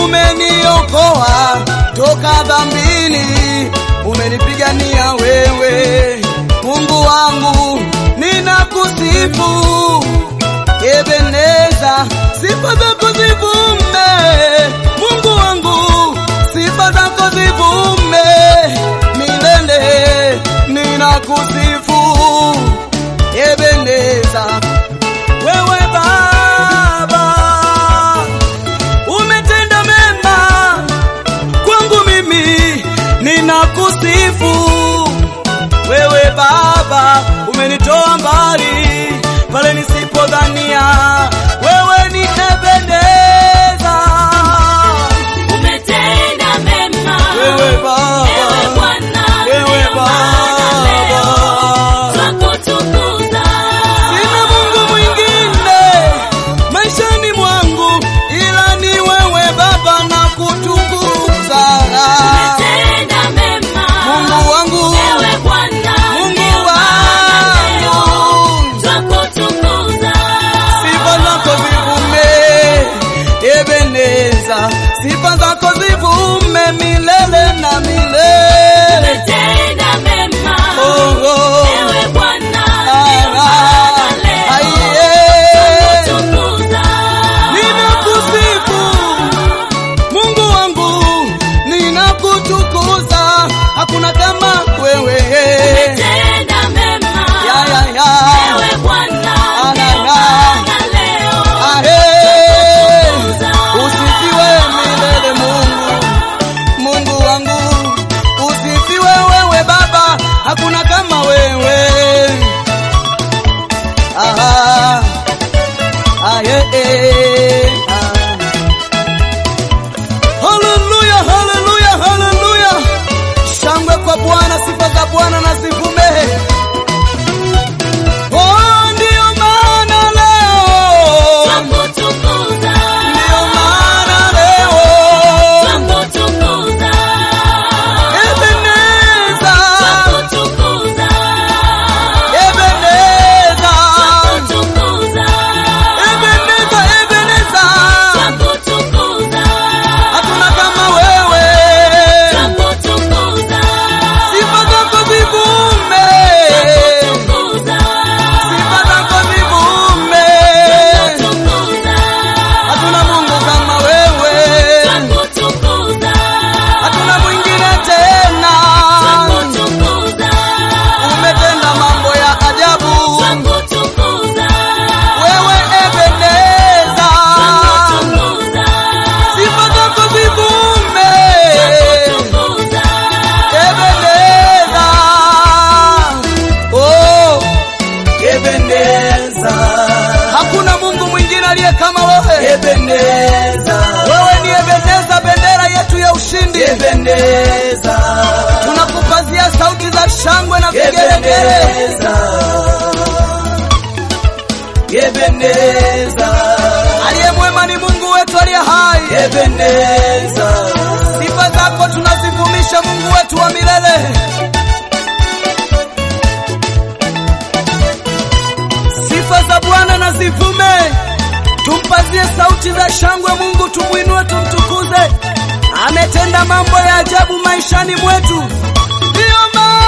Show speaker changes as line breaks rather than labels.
umeniokoa toka dhambini, umenipigania wewe, Mungu wangu, ninakusifu Ebeneza, sifa zako zivume, Mungu wangu, sifa zako zivume milele, ninakusifu Ebeneza, wewe Baba umetenda mema kwangu mimi, ninakusifu wewe Baba, umenitoa mbali pale nisipodhania, wewe ni Ebeneza,
Umetenda mema.
wewe Baba,
Ewe Bwana,
wewe
ndio maana leo
Baba.
twakutukuza.
Sina Mungu mwingine maishani mwangu ila ni wewe Baba, na kutukuza
Umetenda mema.
Mungu wangu,
Ewe Bwana,
Mungu
ndio maana leo
wangu.
twakutukuza.
sifa zako zivume Ebeneza, sifa zako zivume milele na milele.
Umetenda mema.
Oh, oh.
Ewe Bwana,
Ah,
ndio maana
ah,
leo
aiye.
twakutukuza.
Ninakusifu Mungu wangu, ninakutukuza, hakuna kama wewe.
Umetenda mema.
Ya, ya, ya.
Ewe Bwana,
Ah,
ndio
ah,
maana leo
Ahe. Usifiwe milele Mungu, Mungu wangu, usifiwe wewe Baba, hakuna kama wewe. Aha. Aye, eh, ah. Haleluya, haleluya, haleluya. Shangwe kwa Bwana, sifa za Bwana na zivume. Oh, ndio maana leo,
twakutukuza.
ndio maana leo
Twakutukuza.
Ebeneza,
Twakutukuza.
Ebeneza,
Twakutukuza.
Ebeneza, Ebeneza.
Twakutukuza.
Hakuna kama wewe,
Twakutukuza.
sifa zako zivume,
Twakutukuza.
sifa zako zivume.
Twakutukuza.
Hatuna Mungu kama wewe,
Twakutukuza.
hatuna mwingine tena.
Twakutukuza.
Umetenda mambo ya ajabu,
Twakutukuza.
wewe Ebeneza,
Twakutukuza.
sifa zako zivume.
Twakutukuza.
Ebeneza, oh, Ebeneza, hakuna Mungu mwingine aliye kama wewe. Ebeneza, wewe ni Ebeneza, bendera yetu ya ushindi. Ebeneza, tunakupazia sauti za shangwe na vigelegele. Ebeneza, aliye mwema ni Mungu wetu aliye hai. Ebeneza, sifa zako tunazivumisha Mungu wetu wa milele. Sifa za Bwana na zivume, tumpazie sauti za shangwe Mungu, tumwinue, tumtukuze. Ametenda mambo ya ajabu maishani mwetu, ndiyo maana